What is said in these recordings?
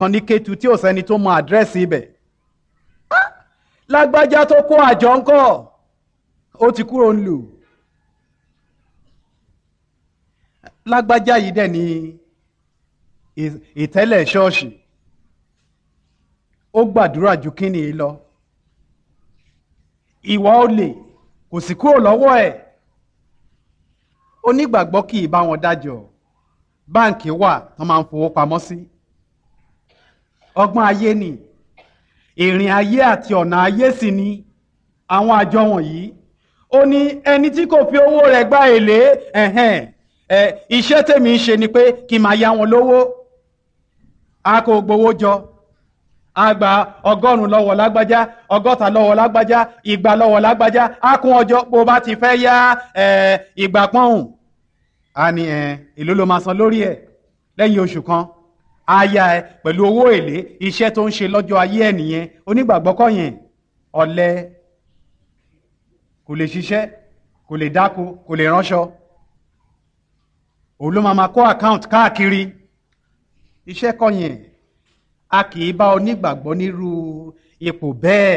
kan ní Kétu tí ò sẹ́ni tó mọ àdírẹ́sì ibẹ̀ lágbájá tó kó àjọ ńkọ́ ó ti kúrò ń lù lágbájá yìí dẹ̀ ní ìtẹ́lẹ̀ ṣọ́ọ̀ṣì ó gbàdúrà ju kíni lọ ìwà olè kò sì kúrò lọ́wọ́ ẹ̀ onígbàgbọ́ kì í bá wọn dájọ́ báǹkì wà tó máa ń fowó pamọ́ sí ọgbọ́n ayé ni ìrìn ayé àti ọ̀nà ayé sì ni àwọn àjọ wọ̀nyí ó ní ẹni tí kò fi owó rẹ̀ gba èlé ẹ̀hẹ́n ẹ̀ iṣẹ́ tèmi ń ṣe ni pé kí n máa yá wọn lówó a kò gbowó jọ a gba ọgọ́rùn-ún lọ́wọ́ lágbájá ọgọ́ta lọ́wọ́ lágbájá igba lọ́wọ́ lágbájá a kún ọjọ́ bó bá ti fẹ́ yá ìgbà pọ́hùn a ní èló ló máa san lórí ẹ̀ lẹ́yìn oṣù kan a yá ẹ pẹ̀lú owó èlé iṣẹ́ tó ń ṣe lọ́jọ́ ayé ẹ̀ nìyẹn onígbàgbọ́ kọ́ yẹn ọ̀lẹ kò lè ṣiṣẹ́ kò lè dáko kò lè ránṣọ òun ló máa ma kó àkáǹtì káàkiri iṣẹ́ kọ́ yẹn a kì í bá onígbàgbọ́ nírú ipò bẹ́ẹ̀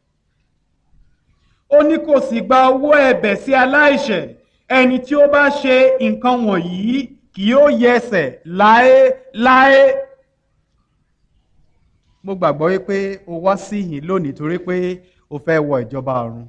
ó ní kò sì gba owó ẹ̀bẹ̀ sí aláìṣẹ̀ ẹni tí ó bá ṣe nǹkan wọ̀nyí kì yóò yẹsẹ̀ láéláé mo gbàgbọ́ wípé o wá sí yìí lónìí torí pé o fẹ́ wọ ìjọba ọ̀run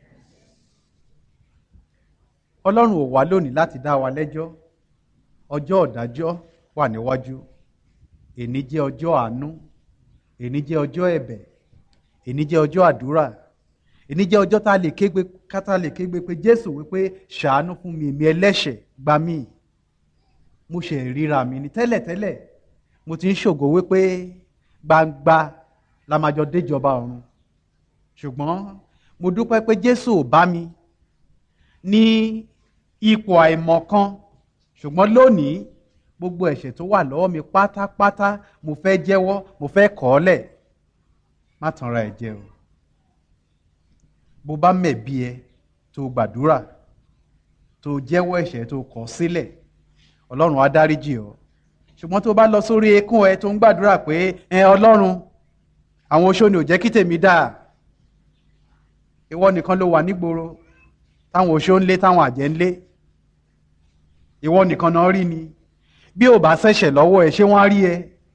ọlọ́run ò wá lónìí láti dá wa lẹ́jọ́ ọjọ́ ọ̀dájọ́ wà níwájú èní jẹ́ ọjọ́ àánú èní jẹ́ ọjọ́ ẹ̀bẹ̀ èní jẹ́ ọjọ́ àdúrà èní jẹ́ ọjọ́ tá a lè kégbe kátà lè kégbe pé jésù wípé ṣàánú fún mi èmi ẹlẹ́ṣẹ̀ gbà mí mo ṣe ríra mi ní tẹ́lẹ̀tẹ́lẹ̀ mo ti ń ṣògo wípé gbangba la máa jọ déjọba ọ̀run ṣùgbọ́n mo dúpẹ́ pé jésù ò bá mi ní ipò àìmọ̀kan ṣùgbọ́n lónìí gbogbo ẹ̀ṣẹ̀ tó wà lọ́wọ́ mi pátápátá mo fẹ́ jẹ́wọ́ mo fẹ́ kọ̀ ọ́ lẹ̀ má tanra ẹ̀ jẹ o bó bá mẹ̀bi ẹ tó gbàdúrà tó jẹ́wọ́ ẹ̀ṣẹ̀ tó kọ̀ sílẹ̀ ọlọ́run á dáríjì ọ́ ṣùgbọ́n tó bá lọ sórí eékún ẹ tó ń gbàdúrà pé ẹ ọlọ́run àwọn oṣó ni ò jẹ́ kí tèmi dáa ìwọ nìkan ló wà nígboro táwọn oṣó ń lé táwọn àjẹ́ ń lé ìwọ nìkan náà rí ni bí ò bá ṣẹ̀ṣẹ̀ lọ́wọ́ ẹ ṣé wọ́n á rí ẹ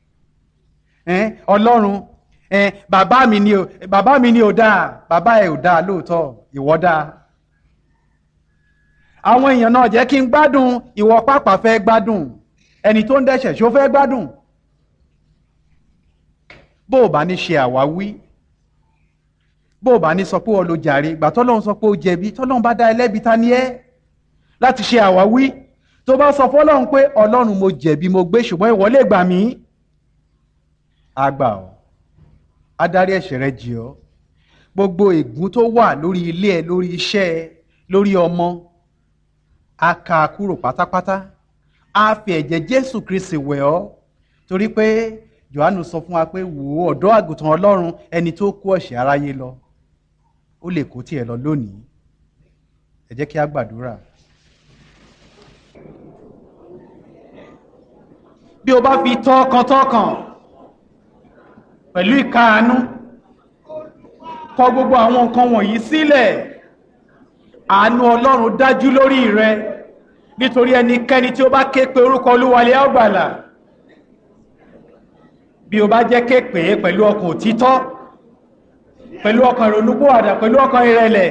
ọlọ́run bàbá mi ni ò bàbá mi ni ò dáa bàbá ẹ ò dáa lóòótọ́ ìwọ dáa àwọn èèyàn náà jẹ́ kí n gbádùn ìwọ pàpà fẹ́ gbádùn ẹni tó ń dẹ́ṣẹ̀ ṣó fẹ́ gbádùn bó o bá ní ṣe àwáwí bó o bá ní sọ pé o lo jàre ìgbà tọ́lọ́run sọ pé o jẹ̀bi tọ́lọ́run bá dá ẹlẹ́bi ta ni ẹ́ láti ṣe àwáwí tó bá sọ fọ́lọ́run pé ọlọ́run mo jẹ̀bi mo gbé ṣùgbọ́n ìwọ lè gbà mí àgbà ọ́ adarí ẹ̀ṣẹ̀ rẹ jì ọ́ gbogbo ègún tó wà lórí ilé ẹ lórí iṣẹ́ ẹ lórí ọmọ a kà á kúrò pátápátá a fi ẹ̀jẹ̀ Jésù Kristi wẹ̀ ọ́ torí pé Jòhánù sọ fún wa pé wò ó ọ̀dọ́ àgùntàn Ọlọ́run ẹni tó kó ẹ̀ṣẹ̀ aráyé lọ ó lè kó tiẹ̀ lọ lónìí ẹ jẹ́ kí a gbàdúrà. bí o bá fi tọkàntọkàn pẹ̀lú ìkáàánú kọ gbogbo àwọn nǹkan wọ̀nyí sílẹ̀ àánú Ọlọ́run dájú lórí rẹ nítorí ẹnikẹ́ni tí ó bá ké pe orúkọ Olúwalé á gbàlà bí o bá jẹ́ ké pè é pẹ̀lú ọkàn òtítọ́ pẹ̀lú ọkàn ìrònúpìwàdà pẹ̀lú ọkàn ìrẹ̀lẹ̀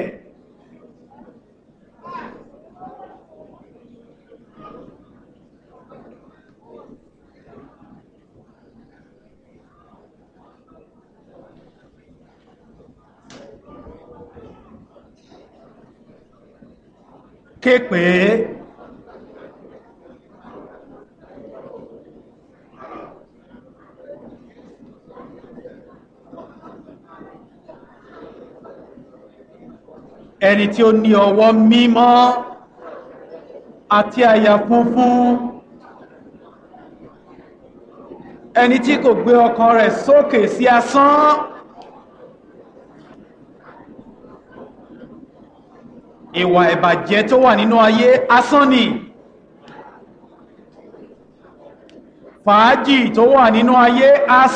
ké pè é ẹni tí ó ní ọwọ́ mímọ́ àti àyà funfun ẹni tí kò gbé ọkàn rẹ̀ sókè sí asán ìwà ìbàjẹ́ tó wà nínú ayé asán ni fàájì tó wà nínú ayé asán